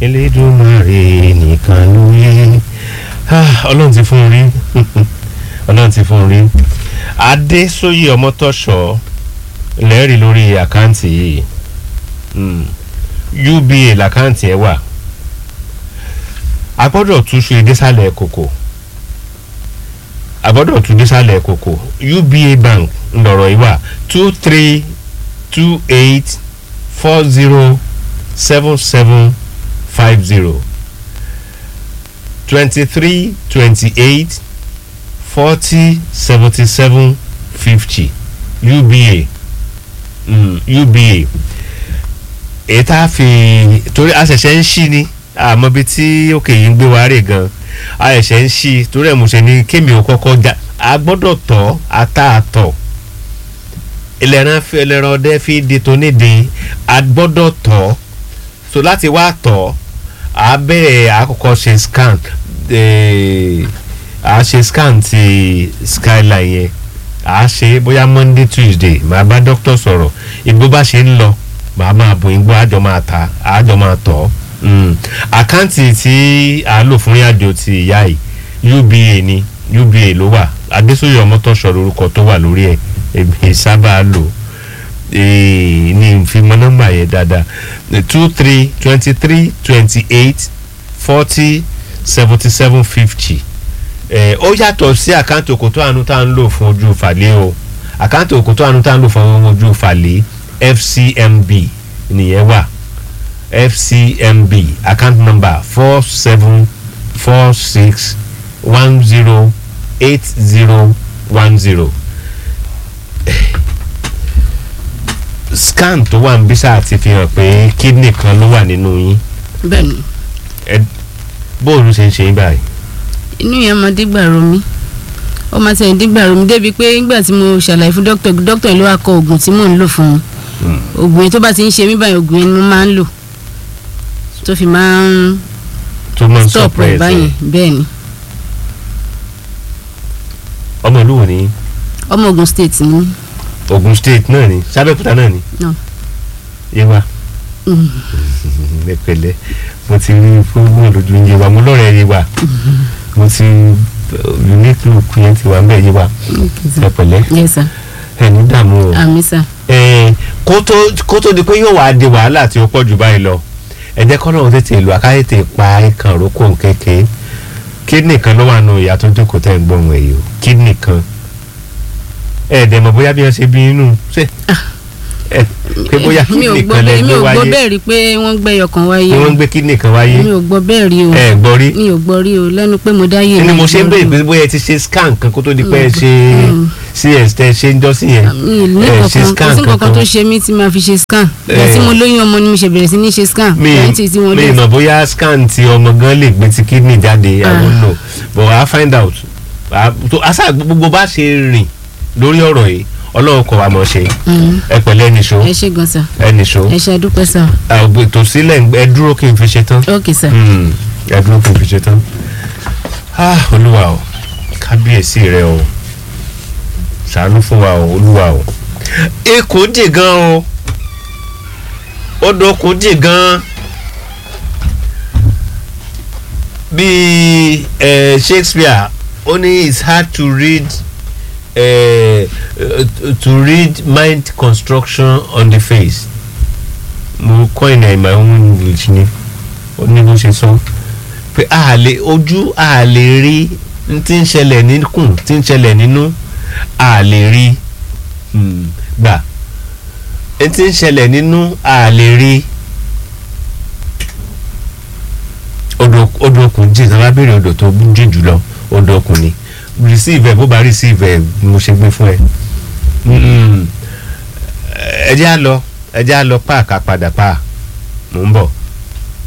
Elédùmarè nìkan ló yé Ah, ọlọ́run ti fún un rí ọlọ́run ti fún un rí adésóyè ọmọtọ́ṣọ́ lẹ́rìí lórí àkáǹtì yìí Mm. uba làkáǹtì ẹ̀ wà a gbọ́dọ̀ túṣu ìdésàlẹ̀ kòkò a gbọ́dọ̀ tún désàlẹ̀ kòkò uba bank ńlọrọ̀ yìí wà two three two eight four zero seven seven five zero twenty three twenty eight forty seventy seven fifty uba mm, uba èyí tá a fi torí a ṣẹ̀ṣẹ̀ ń ṣí ni àmọ́ bí tí òkè yìí ń gbé wa rè gan a ṣẹ̀ṣẹ̀ ń ṣí torí ẹ̀ mo ṣe ní kémi ò kọ́kọ́ já a gbọ́dọ̀ tọ́ ata àtọ̀ ẹlẹ́ran fi ẹlẹ́ran ọdẹ fi di tó nídìí a gbọ́dọ̀ tọ́ so láti wá tọ́ a bẹ̀rẹ̀ àkọ́kọ́ ṣe scan eh, a ṣe scan ti skyline yẹn a ṣe bóyá monday tuesday màá bá doctor sọ̀rọ̀ ìgbó bá ṣe ń lọ màá máa bò igbó àjọ máa ta àjọ máa tọ̀ ọ́ àkáǹtì tí a lò fún ìrìnàjò ti ìyá yìí uba ni uba ló wà adésòye ọmọtọ́ṣọ lórúkọ tó wà lórí ẹ̀ èmi sábà lò eh, ní ìfimọ́ nọ́mbà yẹn dáadáa two three twenty three twenty eight forty seventy seven fifty ó yàtọ̀ sí àkáǹtì òkòtó àánú tá à ń lò fún ojú fàlẹ́ o àkáǹtì òkòtó àánú tá à ń lò fún ojú fàlẹ́ fcmb nìyẹn wà fcmb account number four seven four six one zero eight zero one zero scan tó wà ń bí sáà ti fi hàn pé kidney kan ló wà nínú yín bẹ́ẹ̀ni bóòlù ṣe ń ṣe yín báyìí. inú yẹn máa dígbà romi ó máa tẹ̀ dígbà romi débi pé nígbà tí mo ṣàlàyé fún dókítà dókítà yìí ló wá kọ oògùn tí mò ń lò fún un oògùn yẹn tó bá ti ń ṣe mí báyìí oògùn yẹn ni mo máa ń lò tó fi máa ń tó máa ń stop rẹ̀ suppress báyìí bẹ́ẹ̀ ni ọmọ ìlú wo ni ọmọ Ògùn state ni Ogun State náà ni sábẹ́kúta náà ni No. yewa Mm. mẹ́pẹ̀lẹ́ mo ti rí fúnmọ́ lójú yewa mo lọ́rẹ̀ẹ́ yewa mo ti unique look yẹn ti wà ń bẹ̀ yewa Okay, sir. mẹ́pẹ̀lẹ́ yes sir ẹni dààmú o àmì sir Eh, kó tó kó tó di pé yóò wá di wàhálà tí ó pọ̀ jù báyìí lọ ẹ jẹ́ kọ́nà tètè lù àkáyé tè pa ikàn rókò kékeré kídìnì kan ló wà nù ìyá tó jókòó tẹ̀ ń gbọ́n ẹ̀yọ́ kídìnì kan ẹ dẹ̀ mọ̀ bóyá bí wọ́n ṣe bí inú ṣe ẹ pé bóyá mi ò kídìnì gbọ́ kan lẹ bẹ́ẹ̀ mi gbé ò gbọ́ wáyé bẹ́ẹ̀ rí pé wọ́n gbẹ́yọ̀ kan wáyé pé o wọ́n gbé kídìnì kan wáyé mi ò gbọ́ bẹ́ẹ̀ rí o ẹ gbọ́ rí mi ò gbọ́ rí o lẹ́nu pé mo dáyé ni mi mo ò ṣe ń gbọ́ béèrè rí pé bóyá ẹ ti ṣe scan kan kó tó di pé ẹ Mm. ṣe Mm. cs tẹ ṣe ń jọ sí yẹn mi ì ní ẹ ṣe kankan kò scan sí nǹkan kankan tó ṣe mí tí máa fi ṣe scan ìgbà tí Eh. mo lóyún ọmọ ni mo ṣe bẹ̀rẹ̀ sí ní ṣe scan mi lẹ́yìn tí wọ́n mi lé mọ̀ bóyá scan ti ọmọ gan lè gbé ti kidney jáde i Ah. don't know but i find out Ah, tó asa gbogbo bá ṣe rìn lórí ọ̀rọ̀ yìí ọlọ́run kọ̀ wá mọ̀ ṣe Mm. ẹ pẹ̀lẹ́ ẹnìṣó ẹ ṣe gan sir ẹnìṣó ẹ ṣe àdúpẹ́ sir ètò sílẹ̀ ẹ dúró kí n fi ṣe tán ok sir Hmm, ẹ dúró kí n fi ṣe tán Ah, olúwa o kábíyèsí rẹ o ṣàánú fún wa o olúwa o ekò dì gan o odò kò dì gan bíi eh, Shakespeare ó ní it's hard to read eh, uh, to read mind construction on the face mo coin in my own english ni ó ní bó ṣe sọ pé a lè ojú a lè rí n tí ń ṣẹlẹ̀ níkùn tí ń ṣẹlẹ̀ nínú a lè rí hmm, gbà n tí ń ṣẹlẹ̀ nínú a lè rí odò odò okùn jìn sábà béèrè odò tó jìn jùlọ odò okùn ni receive ẹ bó bá receive ẹ mo ṣe gbé fún ẹ Mm-mm. ẹ jẹ́ á lọ ẹ jẹ́ á lọ páàkà padà páà mò ń bọ̀.